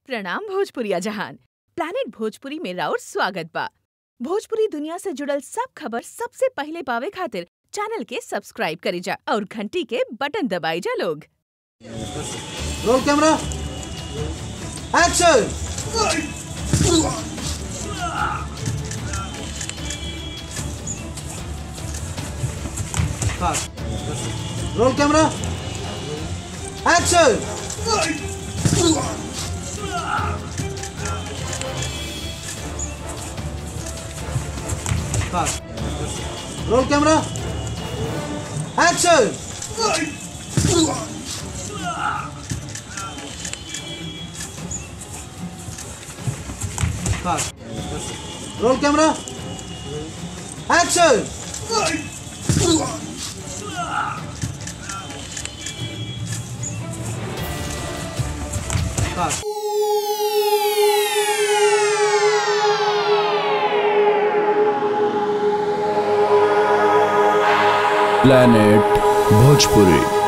प्रणाम भोजपुरिया जहान प्लानिट भोजपुरी में राउर स्वागत बा भोजपुरी दुनिया से जुड़ल सब खबर सबसे पहिले पावे खातिर चैनल के सब्सक्राइब करी जा और घंटी के बटन दबाई जा लोग roll camera action roll camera action roll camera action roll camera action planet bhojpuri